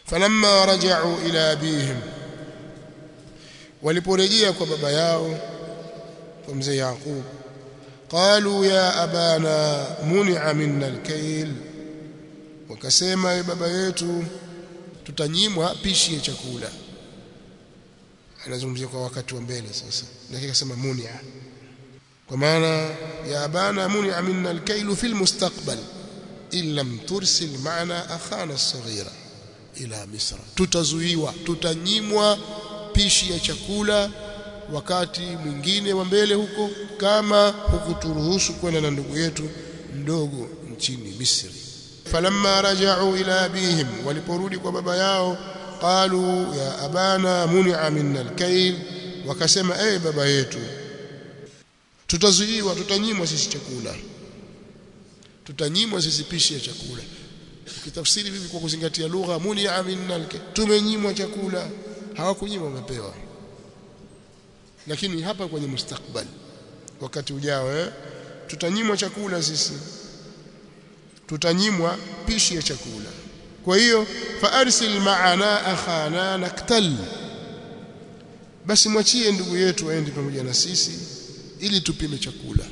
falamma raja'u ila abihim waliporejea kwa baba yao kwa mzee Yaqub qalu ya abana muni'a minna alkayl wakasema e baba yetu tutanyimwa pishi ya chakula anazungumzia kwa wakati wa mbele sasa lakini akasema muni'a kwa maana ya abana muni'a minna alkayl fi almustaqbal in lam tursil ma'ana akhana as-saghira ila misra tutazuiwa tutanyimwa pishi ya chakula wakati mwingine wa mbele huko kama hukuturuhusu kwenda na ndugu yetu mdogo nchini Misri falamma raja'u ila abihim waliporudi kwa baba yao qalu ya abana muni'a minna alkayl wakasema eh baba yetu tutazuiwa tutanyimwa sisi chakula tutanyimwa sisi pishi ya chakula ukitafsiri vipi kwa kuzingatia lugha muni'a minna alkayl tumenyimwa chakula hawakunyimwa wamepewa lakini hapa kwenye mustakbal wakati ujao eh tutanyimwa chakula sisi tutanyimwa pishi ya chakula kwa hiyo fa arsil ma'ana akhana naktal basi mwachie ndugu yetu aende pamoja na sisi ili tupime chakula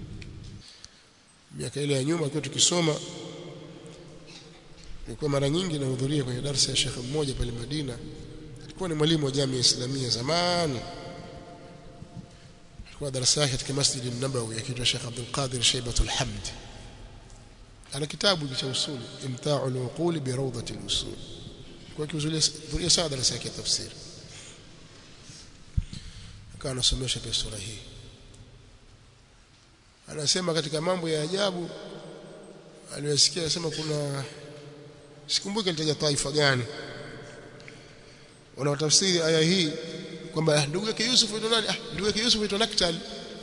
miaka ile ya nyuma kwa tukisoma nilikuwa mara nyingi nahudhuria kwenye darasa ya shekhe mmoja pale Madina alikuwa ni mwalimu wa jamii islamia zamani alikuwa darasa yake katika Masjid an-Nabawi akiitwa Sheikh Abdul Qadir Shaybatul Hamd ana kitabu cha usul imta'u al-uqul bi rawdati al-usul kwa kiuzulia sawa darasa yake ya tafsiri akawa anasomesha pia sura hii anasema katika mambo ya ajabu aliyosikia anasema kuna sikumbuki alitaja taifa gani wanaotafsiri aya hii kwamba ndugu yake Yusuf aitwa nani? Ah, ndugu yake Yusuf aitwa Naktal.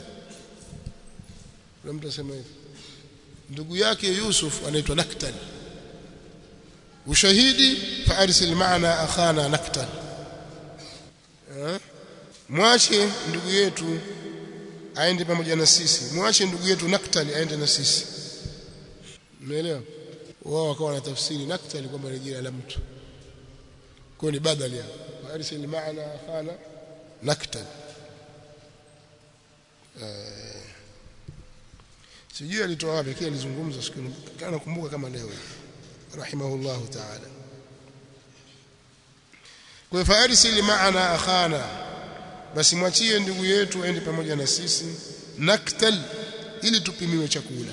Kuna mtu asema hivi. Ndugu yake Yusuf anaitwa Naktal. Ushahidi fa arsil ma'ana akhana Naktal. Eh? Mwache ndugu yetu aende pamoja na sisi. Mwache ndugu yetu Naktal aende na sisi. Umeelewa? Wao wakawa na tafsiri Naktal kwamba ni jina la mtu. Kwa ni badali ya arsil ma'ana akhana naktal sijui alitoa wapi kile alizungumza siku kana nakumbuka kama leo rahimahullahu ta'ala kwa farsil ma'ana akhana basi mwachie ndugu yetu aende pamoja na sisi naktal ili tupimiwe chakula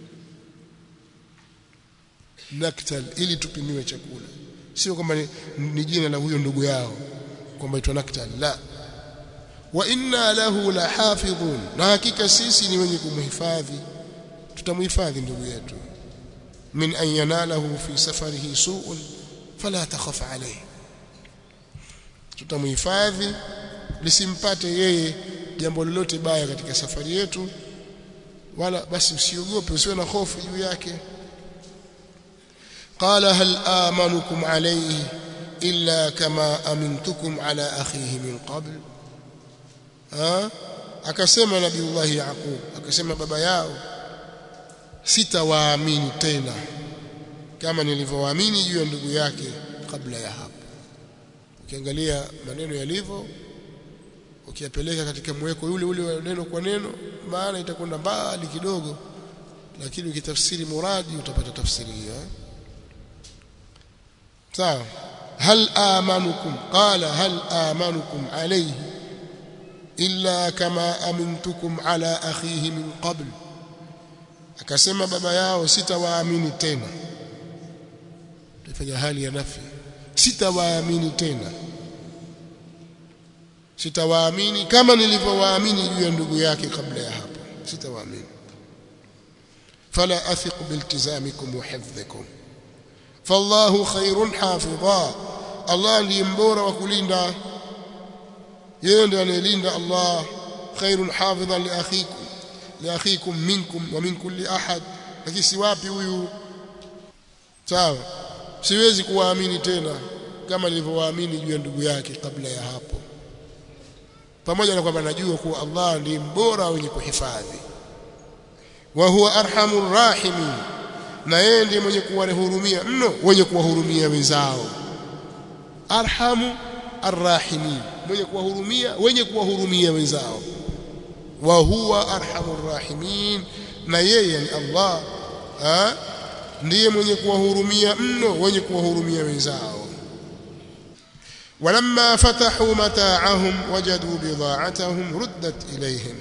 naktal ili tupimiwe chakula sio kwamba ni, ni jina la huyo ndugu yao kwamba itwa naktal la wa inna lahu la hafidhun na hakika sisi ni wenye kumhifadhi tutamhifadhi ndugu yetu min an yanalahu fi safarihi su'un fala takhaf alayhi tutamhifadhi lisimpate yeye jambo lolote baya katika safari yetu wala basi usiogope usiwe na hofu juu yake qala hal amanukum alayhi illa kama amintukum ala akhihi min qabl ha akasema nabiullahi yaqub akasema baba yao sitawaamini tena kama nilivyowaamini juu ya ndugu yake kabla ya hapo ukiangalia maneno yalivyo ukiyapeleka katika mweko yule ule wa neno kwa neno maana itakwenda mbali kidogo lakini ukitafsiri muradi utapata tafsiri hiyo sawa hal amanukum qala hal amanukum alayhi illa kama amintukum ala akhihi min qabl akasema baba yao sitawaamini tena tufanya hali ya nafi sitawaamini tena sitawaamini kama nilivyowaamini juu ya ndugu yake kabla ya hapo sitawaamini fala athiqu biltizamikum wa hifdhikum fallahu khairun hafidha Allah ndiye mbora wa kulinda yeye ndiye anayelinda Allah khairun hafidhan li akhikum li akhikum minkum wa min kulli ahad lakini si wapi huyu sawa siwezi kuwaamini tena kama nilivyowaamini juu ya ndugu yake kabla ya hapo pamoja na kwamba najua kuwa Allah ndiye mbora wenye kuhifadhi wa huwa arhamur rahimin na yeye ndiye mwenye kuwahurumia mno wenye kuwahurumia wenzao arhamu arrahimin mwenye kuwahurumia wenye kuwahurumia wenzao wa huwa arhamur rahimin na yeye ni Allah ha? ndiye mwenye kuwahurumia mno wenye kuwahurumia wenzao ولما فتحوا متاعهم وجدوا بضاعتهم ردت إليهم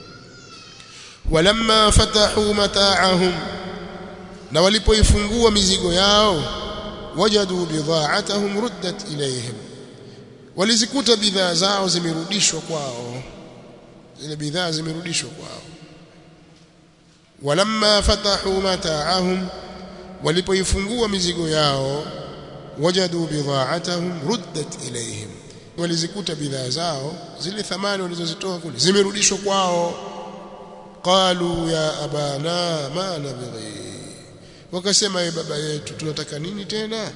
ولما فتحوا متاعهم na walipoifungua mizigo yao wajadu bidha'atahum ruddat ilayhim walizikuta bidhaa zao zimerudishwa kwao zile bidhaa zimerudishwa kwao walamma fatahu mata'ahum walipoifungua mizigo yao wajadu bidha'atahum ruddat ilayhim walizikuta bidhaa zao zile thamani walizozitoa kule zimerudishwa kwao qalu ya abana ma nabghi wakasema ye baba yetu tunataka nini tena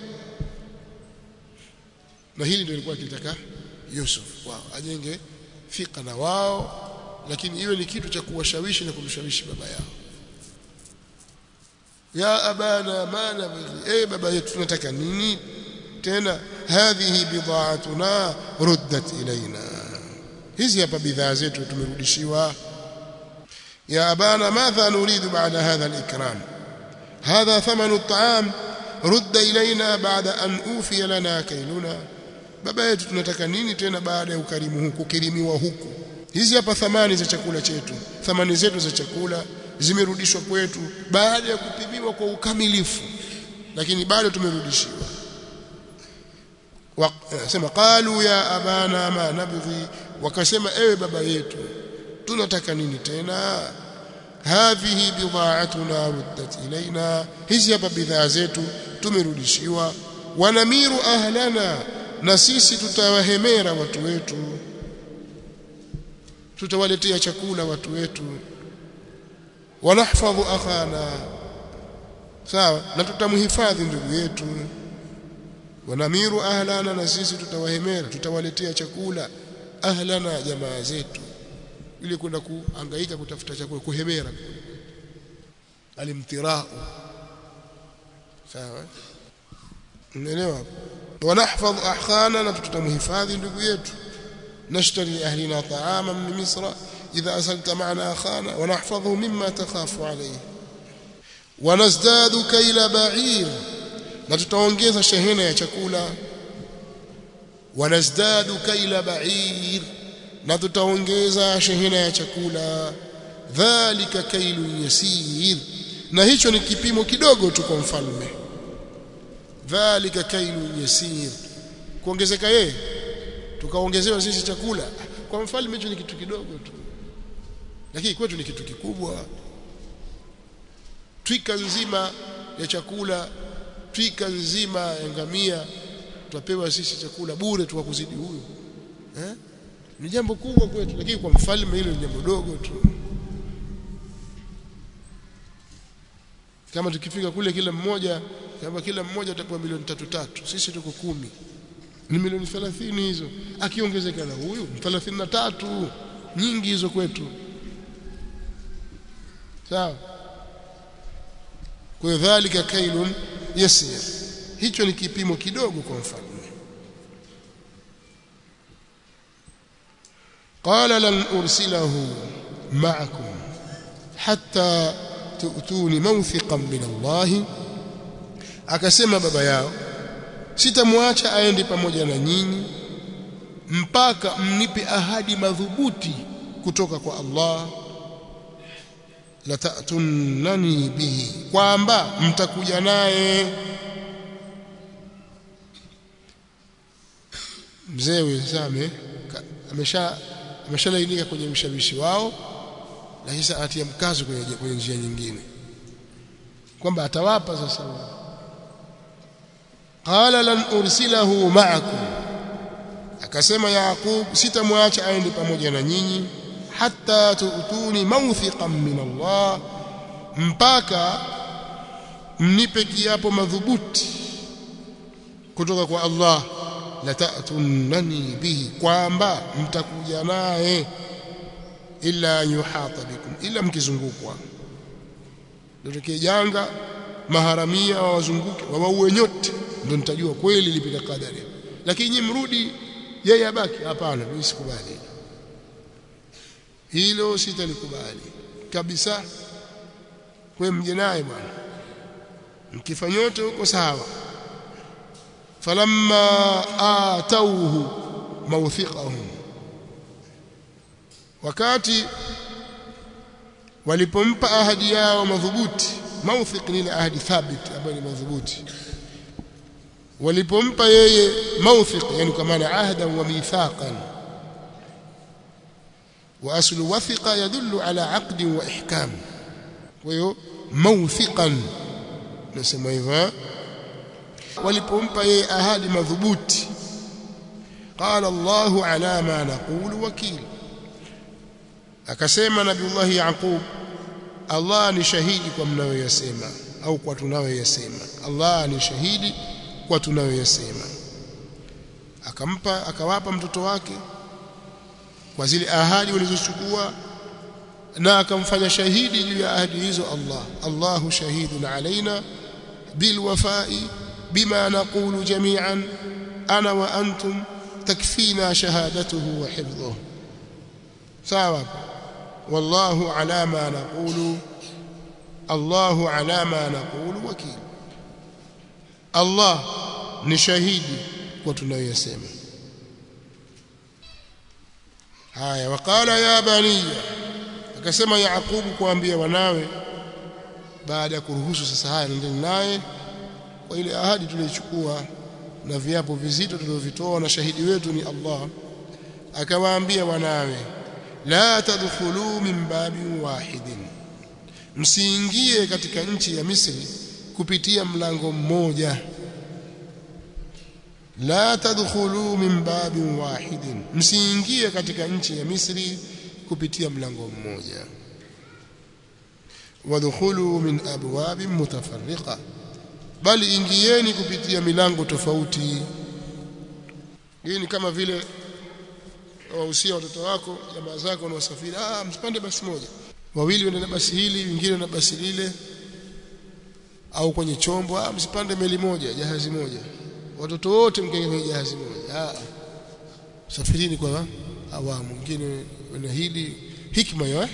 na hili ndio lilikuwa kilitaka Yusuf wao ajenge fika na wao lakini iwe ni kitu cha kuwashawishi na kumshawishi baba yao ya abana ma nabghi eh baba yetu tunataka nini tena hadhihi bidhaatuna ruddat ilaina hizi hapa bidhaa zetu tumerudishiwa ya abana madha nuridu baada hadha al-ikram هذا ثمن الطعام رد إلينا بعد أن أوفي لنا كيلنا baba yetu tunataka nini tena baada ya ukarimu huku kukirimiwa huku hizi hapa thamani za chakula chetu thamani zetu za chakula zimerudishwa kwetu baada ya kupimiwa kwa ukamilifu lakini bado tumerudishiwa sema qalu ya abana ma nabghi wakasema ewe baba yetu tunataka nini tena hadhihi bidha'atuna ruddat ilaina hizi hapa bidhaa zetu tumerudishiwa wanamiru ahlana na sisi tutawahemera watu wetu tutawaletea chakula watu wetu wanahfadhu akhana sawa na tutamhifadhi ndugu yetu wanamiru ahlana na sisi tutawahemera tutawaletea chakula ahlana jamaa zetu ili kwenda kuhangaika kutafuta chakula kuhemera alimtirau sawa unaelewa wanahfadh ahkhana na tutamhifadhi ndugu yetu nashtari ahlina ta'ama min misra idha asalta ma'ana akhana wanahfadhu mimma takhafu alayhi wanazdadu kaila ba'ir na tutaongeza shehena ya chakula wanazdadu kaila ba'ir na tutaongeza shehena ya chakula dhalika kailu yasir na hicho ni kipimo kidogo tu kwa mfalme dhalika kailu yasir kuongezeka yeye tukaongezewa sisi chakula kwa mfalme hicho ni kitu kidogo tu lakini kwetu ni kitu kikubwa twika nzima ya chakula twika nzima ya ngamia tutapewa sisi chakula bure tu kuzidi huyo eh ni jambo kubwa kwetu lakini kwa mfalme hilo ni jambo dogo tu kama tukifika kule kila mmoja kama kila mmoja atapewa milioni tatu tatu sisi tuko kumi ni milioni 30 hizo akiongezeka na huyu 33 nyingi hizo kwetu sawa kwa dhalika kailun yasir hicho ni kipimo kidogo kwa mfalme قال لن أرسله معكم حتى تؤتوني موثقا من الله akasema baba yao sitamwacha aende pamoja na nyinyi mpaka mnipe ahadi madhubuti kutoka kwa Allah la ta'tunani bihi kwamba mtakuja naye mzee wenzame amesha ameshalainika kwenye ushawishi wao lakini sasa atia mkazo kwenye, kwenye njia nyingine kwamba atawapa sasa qala lan ursilahu ma'akum akasema yaqub sitamwacha aende pamoja na nyinyi hatta tuutuni mawthiqan min Allah mpaka mnipe kiapo madhubuti kutoka kwa Allah la ta'tunani bihi kwamba mtakuja naye illa yuhata bikum illa mkizungukwa ndio janga maharamia wawazunguke wawaue nyote ndio nitajua kweli lipita kadari lakini nyinyi mrudi yeye abaki hapana mimi sikubali hilo sitalikubali kabisa kwa mje naye bwana mkifanyote huko sawa falamma atauhu mawthiqahum wakati walipompa ahadi yao madhubuti mawthiq ni ile ahadi thabit ambayo ni madhubuti walipompa yeye mawthiq yani kwa maana ahda wa mithaqan wa aslu wathiqa yadullu ala aqd wa ihkam kwa hiyo mawthiqan nasema hivyo walipompa yeye ahadi madhubuti qala Allahu ala ma naqulu wakil akasema nabiullahi yaqub Allah ni shahidi kwa mnayoyasema au kwa tunayoyasema Allah ni shahidi kwa tunayoyasema akampa akawapa mtoto wake kwa zile ahadi walizochukua na akamfanya shahidi juu ya ahadi hizo Allah Allahu shahidun alaina bilwafai bima naqulu jami'an ana wa antum takfina shahadatuhu wa hifdhuhu sawa wallahu ala ma naqulu Allahu ala ma naqulu wakil Allah ni shahidi kwa tunayoyasema haya waqala ya baniya akasema Yaqubu kuambia wanawe baada ya kuruhusu sasa haya nendeni naye kwa ile ahadi tuliyochukua na viapo vizito tulivyovitoa na shahidi wetu ni Allah akawaambia wanawe la tadkhulu min babin wahidin msiingie katika nchi ya Misri kupitia mlango mmoja la tadkhulu min babin wahidin msiingie katika nchi ya Misri kupitia mlango mmoja wadkhulu min abwabin mutafarriqa bali ingieni kupitia milango tofauti hii ni kama vile wahusia watoto wako jamaa zako wanaosafiri ah msipande basi moja wawili waende na basi hili wengine na basi lile au kwenye chombo ah msipande meli moja jahazi moja watoto wote mkae kwenye jahazi moja ah safirini kwa awamu mwingine wana hili hikma ya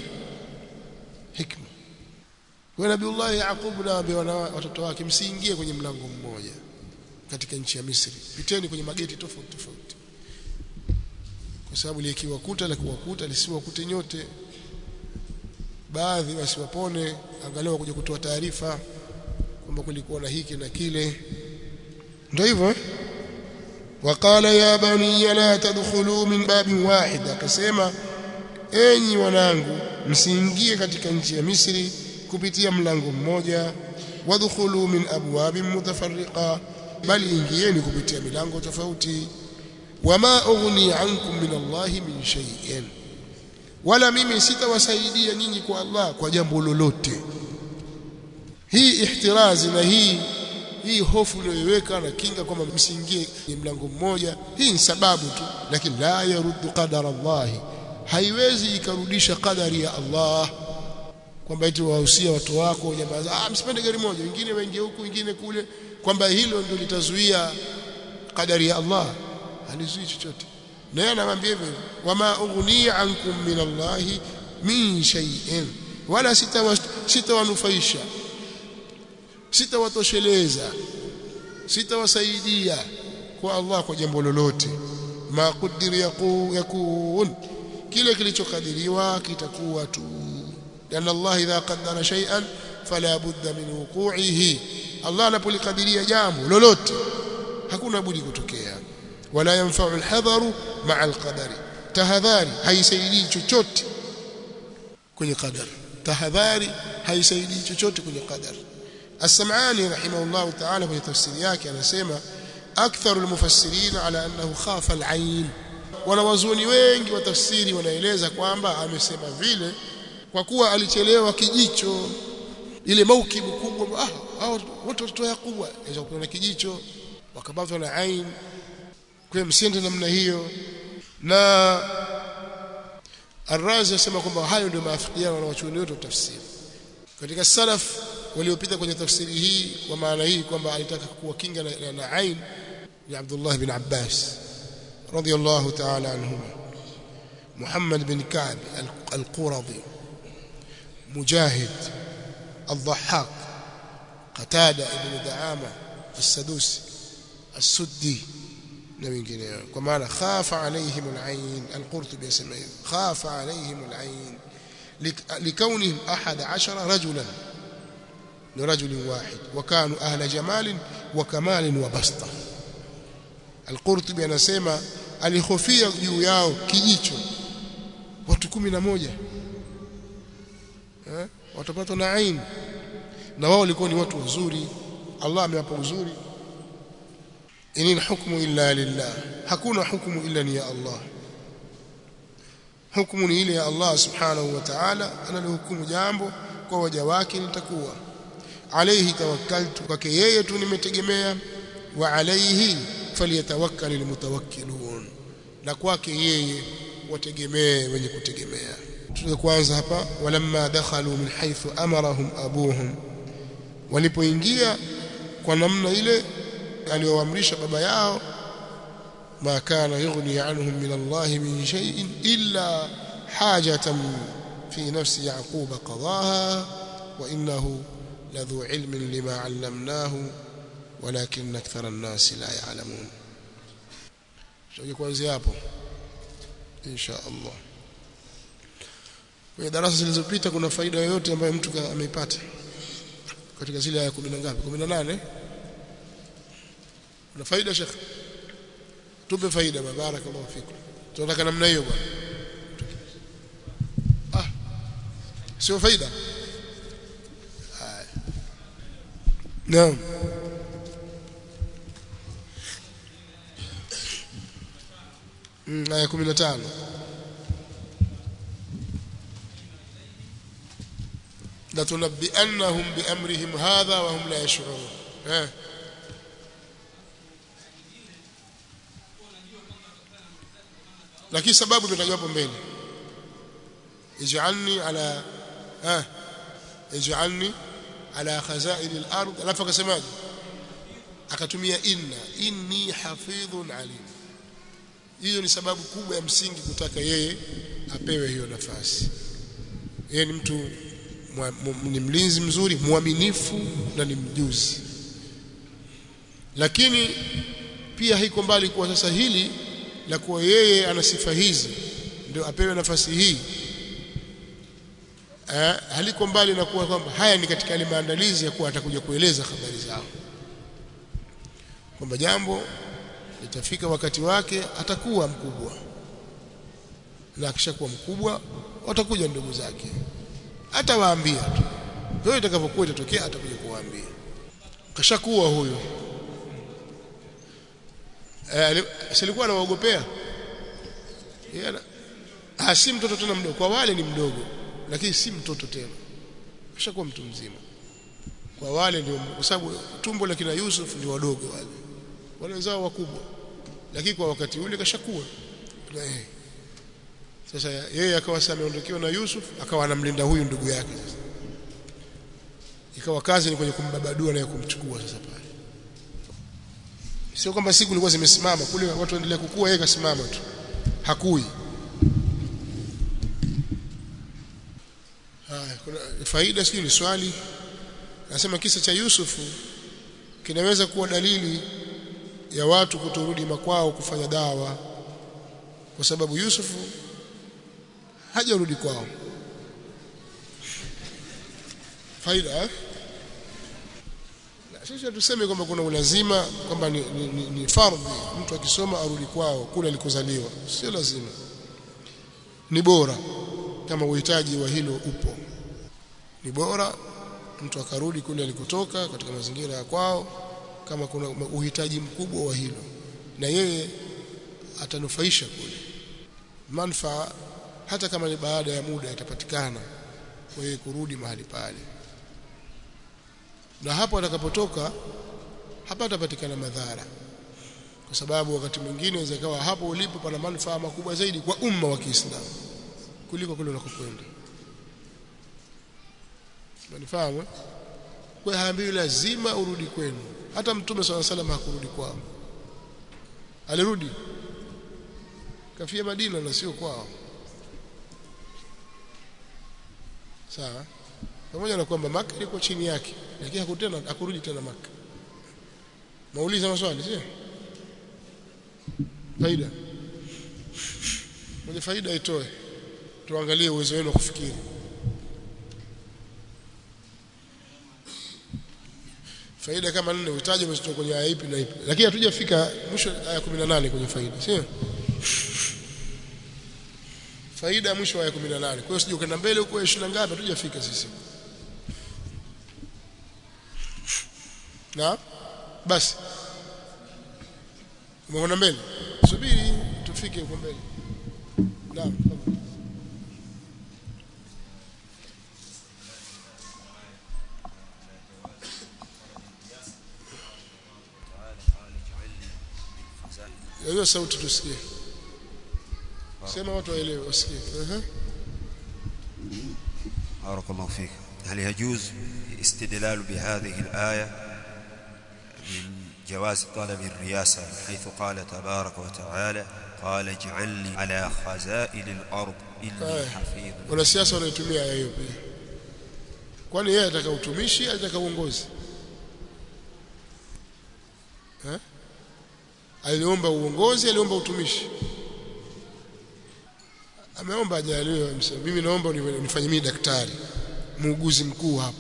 hikma kwa Nabiullah Yaqub na watoto wake msiingie kwenye mlango mmoja katika nchi ya Misri piteni kwenye mageti tofauti tofauti kwa sababu likiwakuta la kuwakuta lisiwakute nyote baadhi wasiwapone angalau kuja kutoa taarifa kwamba kulikuwa na hiki na kile ndio hivyo وقال يا بني لا تدخلوا من باب واحد akasema enyi wanangu msiingie katika nchi ya Misri kupitia mlango mmoja wadkhulu min abwabin mutafarriqa bali ingieni kupitia milango tofauti wama ughni ankum min Allah min shay'in wala mimi sitawasaidia nyinyi kwa Allah kwa jambo lolote hii ihtirazi na hii hii hofu uliyoiweka na kinga kwamba msiingie kwenye mlango mmoja hii ni sababu tu lakini la yaruddu qadara Allah haiwezi ikarudisha qadari ya Allah kwamba eti wahusia watu wako jamaa ah msipende gari moja wengine waingie huku wengine kule kwamba hilo ndio litazuia qadari ya Allah halizui chochote na yeye anamwambia hivyo wama ughni ankum min Allah min shay'in wala sitawanufaisha sitawatosheleza sitawasaidia kwa Allah kwa jambo lolote ma qadir yakun kile kilichokadiriwa kitakuwa tu لأن الله إذا قدر شيئا فلا بد من وقوعه الله anapolikadiria jambo lolote hakuna budi kutokea wala yanfa'u alhadharu ma'a alqadari tahadhari haisaidii chochote kwenye qadar tahadhari haisaidii chochote kwenye qadar السمعاني رحمه الله تعالى في تفسير yake anasema أكثر المفسرين على أنه خاف العين wanawazuoni wengi wa tafsiri wanaeleza kwamba amesema vile kwa kuwa alichelewa kijicho ile maukibu kubwa ah hao watu wa Yakubu inaweza kuona kijicho wakabatwa na ain kwa msiende namna hiyo na Ar-Razi anasema kwamba hayo ndio maafikiano na wachuoni wote wa tafsiri katika salaf waliopita kwenye tafsiri hii kwa maana hii kwamba alitaka kuwakinga na, na, na ain ni Abdullah bin Abbas radiyallahu ta'ala anhuma Muhammad bin Ka'b al-Quradi Mujahid الضحاك قتادة ابن دعامة السدوسي السدي na wengineo kwa maana khafa alaihim alain alqurtubi yasema hivi khafa alaihim alain likaunihim ahad ashara rajulan ni rajul wahid wa kanu ahla jamal wa kamal wa basta alqurtubi anasema alihofia juu yao kijicho watu 11 eh watapatwa na ain na wao walikuwa ni watu wazuri Allah amewapa uzuri in hukmu illa lillah hakuna hukumu illa ni ya Allah hukumu ni ile ya Allah subhanahu wa ta'ala analohukumu jambo kwa waja wake litakuwa alayhi tawakkaltu kwake yeye tu nimetegemea wa alayhi falyatawakkalul mutawakkilun na kwake yeye wategemee wenye kutegemea tuanze kwanza hapa walamma dakhalu min haythu amarahum abuhum walipoingia kwa namna ile aliyoamrisha baba yao ma kana yughni anhum min Allah min shay'in illa hajatan fi nafsi yaqub qadaha wa innahu ladhu ilmin lima 'allamnahu walakin akthara an-nas la ya'lamun tuje kuanzia hapo insha Allah kwenye darasa zilizopita kuna faida yoyote ambayo mtu ameipata katika zile aya 10 ngapi 18 kuna faida shekh tupe faida barakallahu fikum tunataka namna hiyo bwana ah sio faida naam aya 15 لتنبئنهم بأمرهم هذا وهم لا يشعرون ها lakini sababu imetajwa hapo mbele ij'alni ala ha ij'alni ala khazain al-ard alafu akasemaje akatumia inna inni hafidhun alim hiyo ni sababu kubwa ya msingi kutaka yeye apewe hiyo nafasi yeye ni mtu ni mlinzi mzuri mwaminifu na ni mjuzi lakini pia haiko mbali kwa sasa hili la kuwa yeye ana sifa hizi ndio apewe nafasi hii eh, haliko mbali na kuwa kwamba haya ni katika yale maandalizi ya kuwa atakuja kueleza habari zao kwamba jambo litafika wakati wake atakuwa mkubwa na akishakuwa mkubwa watakuja ndugu zake atawaambia tu hiyo itakapokuwa itatokea atakuja kuwaambia kashakuwa huyo eh, silikuwa anawaogopea ah si mtoto tena mdogo kwa wale ni mdogo lakini si mtoto tena kashakuwa mtu mzima kwa wale ndio kwa sababu tumbo la kina Yusuf ndio wadogo wale wale wenzao wakubwa lakini kwa wakati ule kashakuwa eh. sasa yeye akawa sasa ameondokewa na Yusuf akawa anamlinda huyu ndugu yake sasa ikawa kazi ni kwenye kumbabadua na kumchukua sasa pale sio kwamba siku ilikuwa zimesimama kule watu waendelea kukua yeye kasimama tu hakui haya kuna faida sio ni swali nasema kisa cha Yusufu kinaweza kuwa dalili ya watu kutorudi makwao kufanya dawa kwa sababu Yusufu hajarudi kwao faida eh? sisi tuseme kwamba kuna ulazima kwamba ni, ni, ni, ni fardhi mtu akisoma arudi kwao kule alikozaliwa sio lazima ni bora kama uhitaji wa hilo upo ni bora mtu akarudi kule alikotoka katika mazingira ya kwao kama kuna uhitaji mkubwa wa hilo na yeye atanufaisha kule manfaa hata kama ni baada ya muda yatapatikana kwa yeye kurudi mahali pale na hapo atakapotoka hapatapatikana madhara kwa sababu wakati mwingine inaweza kawa hapo ulipo pana manufaa makubwa zaidi kwa umma wa Kiislamu kuliko kule unakokwenda manifahamu kwa haambiwi lazima urudi kwenu hata mtume swalla salam hakurudi kwao alirudi kafia Madina na sio kwao sawa pamoja na kwamba Maka ilikuwa chini yake lakini hakutena hakurudi tena Maka mauliza maswali sio faida mwenye faida itoe tuangalie uwezo wenu wa kufikiri faida kama nne utaje umetoka kwenye aya ipi na ipi lakini hatujafika mwisho aya 18 kwenye faida sio faida ya mwisho aya 18 kwa hiyo sije ukaenda mbele huko 20 ngapi hatujafika sisi na basi umeona mbele subiri tufike huko mbele naam hiyo sauti tusikie sema watu waelewe wasikie ehe بارك الله فيك هل يجوز استدلال بهذه الآية من جواز طلب الرياسة حيث قال تبارك وتعالى قال اجعل لي على خزائن الأرض إني آه. حفيظ wanasiasa wanaitumia aya hiyo pia kwani yeye ataka utumishi ataka uongozi eh aliomba uongozi aliomba utumishi ameomba ajaliwe amsema mimi naomba uni- unifanye mimi daktari muuguzi mkuu hapa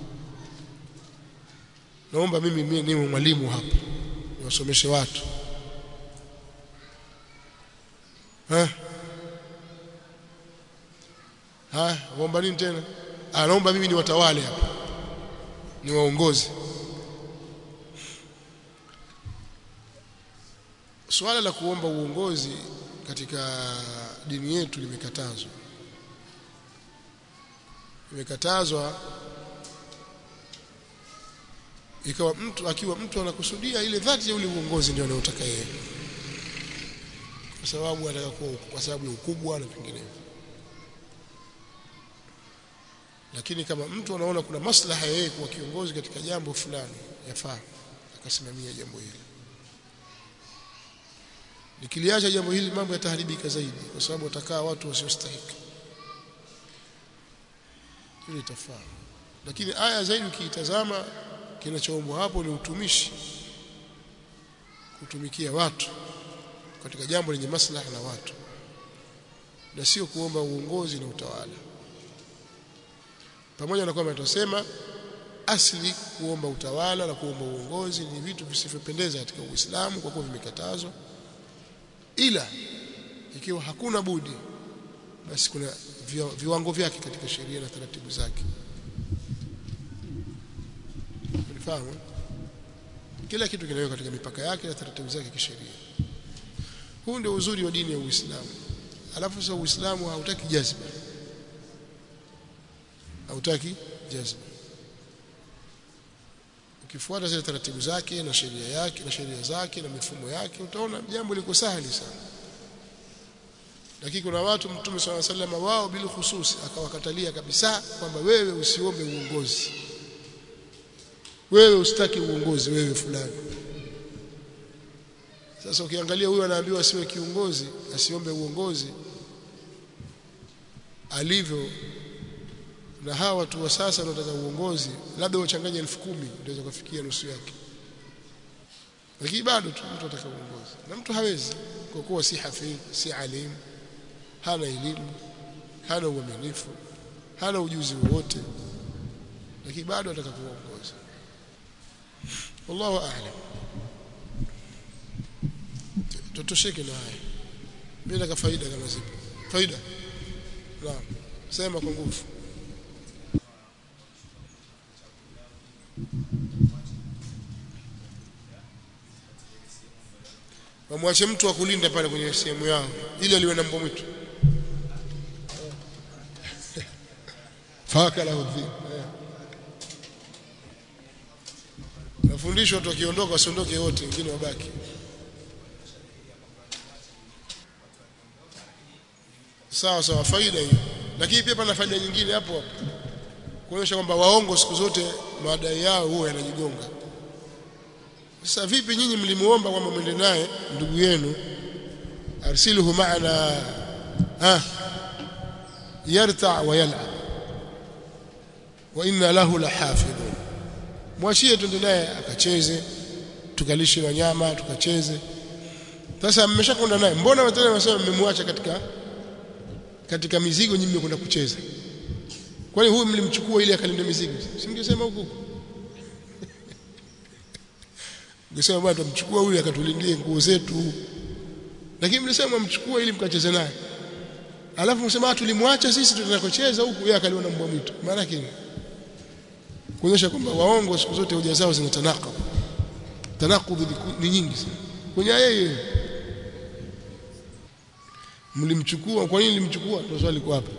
naomba mimi mimi niwe mwalimu hapa niwasomeshe watu eh haya waomba nini tena anaomba mimi niwatawale hapa niwaongoze swala la kuomba uongozi katika dini yetu limekatazwa limekatazwa ikawa mtu akiwa mtu anakusudia ile dhati ya ule uongozi ndio anayotaka yeye kwa sababu anataka kuwa kwa sababu ya ukubwa na vinginevyo lakini kama mtu anaona kuna maslaha yeye kuwa kiongozi katika jambo fulani yafaa akasimamia jambo hili nikiliacha jambo hili mambo yataharibika zaidi kwa sababu watakaa watu wasiostahiki hilo itafaa lakini aya zaidi ukiitazama kinachoombwa hapo ni utumishi kutumikia watu katika jambo lenye maslaha na watu na sio kuomba uongozi na utawala pamoja na kwamba tunasema asli kuomba utawala na kuomba uongozi ni vitu visivyopendeza katika Uislamu kwa kuwa vimekatazwa ila ikiwa hakuna budi basi kuna viwa- viwango vyake katika sheria na taratibu zake unifahamu eh? kila kitu kinawekwa katika mipaka yake na taratibu zake kisheria huu ndio uzuri wa dini ya Uislamu alafu sasa Uislamu hautaki jazba hautaki jazba ukifuata zile taratibu zake na sheria yake na sheria zake na mifumo yake utaona jambo liko sahali sana lakini kuna watu mtume swalla sallam wao bila hususi akawakatalia kabisa kwamba wewe usiombe uongozi wewe usitaki uongozi wewe fulani sasa ukiangalia huyu anaambiwa asiwe kiongozi asiombe uongozi alivyo na hawa watu wa sasa wanaotaka uongozi labda wachanganye elfu kumi ndio kufikia nusu yake lakini bado tu mtu ataka uongozi na mtu hawezi kwa kuwa si hafidh si alim hana elimu hana uaminifu hana ujuzi wowote lakini bado ataka kuongoza wallahu a'lam tutosheke na haya bila ka faida kama zipo faida naam sema kwa nguvu wamwache mtu akulinda pale kwenye sehemu yao ili aliwe na mbwa mwitu faka la udhi nafundishwa watu wakiondoka wasiondoke wote wengine wabaki sawa sawa faida hiyo lakini pia pana faida nyingine hapo hapo kuonyesha kwamba waongo siku zote madai yao huwa yanajigonga sasa vipi nyinyi mlimuomba kwamba mwende naye ndugu yenu arsiluhu maana ha yarta wa yal'ab wa inna lahu lahafidhun mwachie twende naye akacheze tukalishe wanyama tukacheze sasa mmeshakwenda naye mbona watu wanasema mmemwacha katika katika mizigo nyinyi mmekwenda kucheza kwani huyu mlimchukua ili akalinde mizigo si mngesema huko mngesema bwana tumchukua huyu akatulindie nguo zetu lakini mlisema mchukua ili mkacheze naye alafu msema tulimwacha sisi tunakocheza huku yeye akaliona mbwa mwitu maana yake kuonyesha kwamba waongo siku zote hoja zao zina tanaqub tanaqub ni nyingi sana kwenye yeye mlimchukua kwa nini mlimchukua ndio swali kwa hapa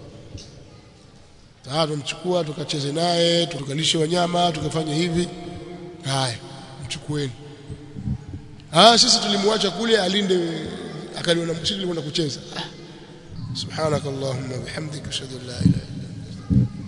ah tumchukua tukacheze naye tukalishe wanyama tukafanya hivi haya mchukueni ah sisi tulimwacha kule alinde akaliona sisi tulikwenda kucheza ah subhanakallahumma bihamdika ashhadu an la ilaha illa anta